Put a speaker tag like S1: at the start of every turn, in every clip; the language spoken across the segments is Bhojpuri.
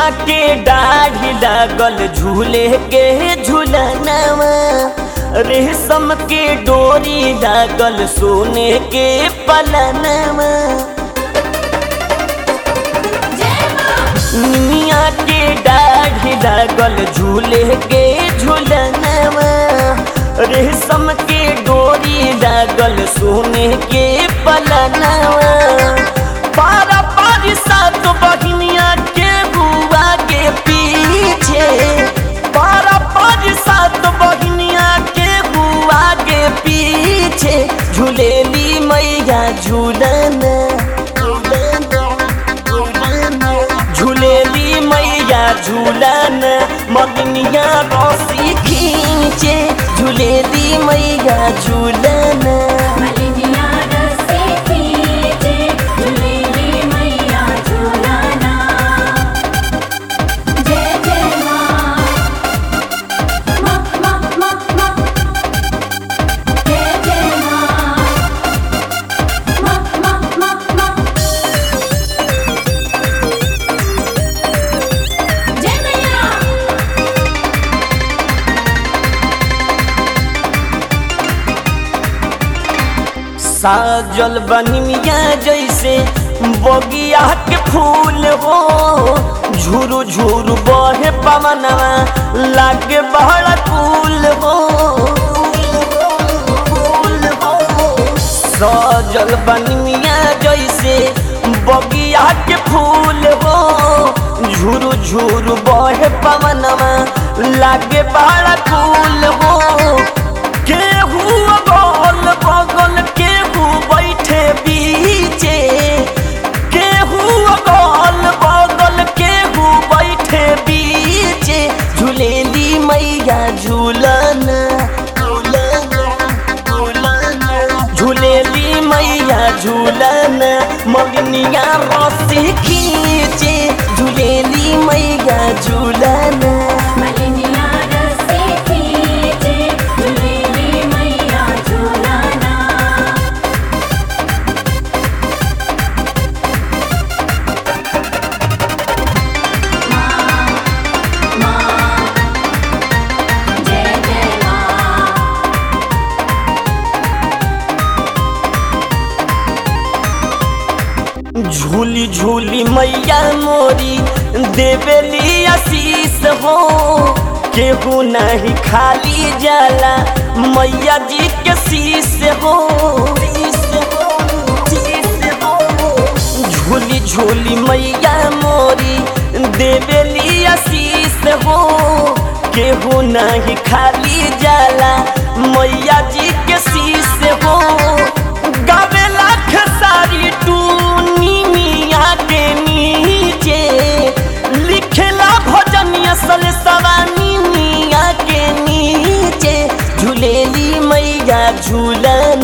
S1: के दाढ़ी लागल झूले के झूलनवा रेशम के डोरी लागल सोने के पलनवा निमिया के दाढ़ी लागल झूले के झूलनवा रेशम के डोरी लागल सोने के पलनवा पारा पारी सात बहिनिया के बुआ के पीछे पारा पारी सात बहिनिया के बुआ के पीछे झूलेली मैया झूलना झूलेली मैया झूलन मगनिया रसी खींचे झूलेली मैया झूलन
S2: मलिनिया रस्ते खींचे, झूलेली मैया झूलाना। जय जय माँ, माँ, माँ, माँ, माँ। जय जय माँ, माँ, माँ, माँ, माँ। जय मैया
S1: साजल बनिया जैसे बगिया के फूल हो झुरु झुरु बहे पवनवा लागे बहड़ फूल हो सजल बनिया जैसे बगिया के फूल हो झुरु झुरु बहे पवनवा लागे बहड़ फूल हो केहू बगल बगल केहू बैठे बीचे केहू बगल बगल केहू बैठे बीचे झूलेली मैया झूलन झूलेली मैया झूलन मगनिया रसी खींचे झूलेली मैया झूलन
S2: मलिनिया रस्ते खींचे, झूलेली मैया झूलाना। माँ, माँ, जय जय माँ
S1: झूली झूली मैया मोरी देवेली आशीष हो केहू नहीं खाली जाला मैया जी के शीश हो झूली झूली मैया मोरी देवेली आशीष हो केहू नहीं खाली जाला मैया जी के शीश हो गावे लाख सारी टूनी मिया के नीचे लिखेला भजनिया सल सवानी मिया के नीचे झूलेली मैया झूलन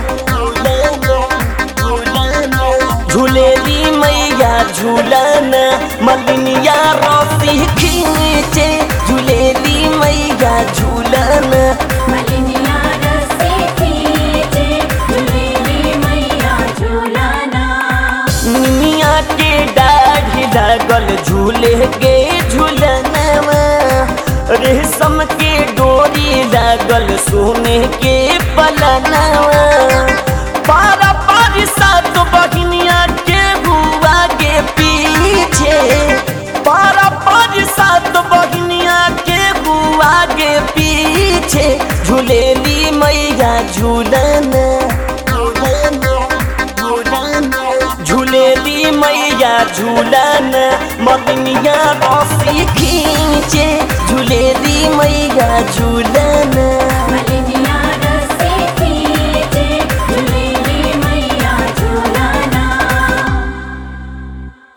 S1: झूलेली मैया झूलन मलिनिया रसी खींचे झूलेली मैया झूलन
S2: मलिनिया रस्ते खींचे, झूलेली मैया झूलाना।
S1: निमिया के दाढ़ी लागल झूले के झूलनवा रेशम के डोरी लागल सोने के पलनवा पारा पारी सात बहिनिया के बुआ के पीछे पारा पारी सात बहिनिया के बुआ के पीछे झूलेली मैया झूलना झूलेली मैया झूलन मगनिया रसी खींचे झूलेली मैया झूलन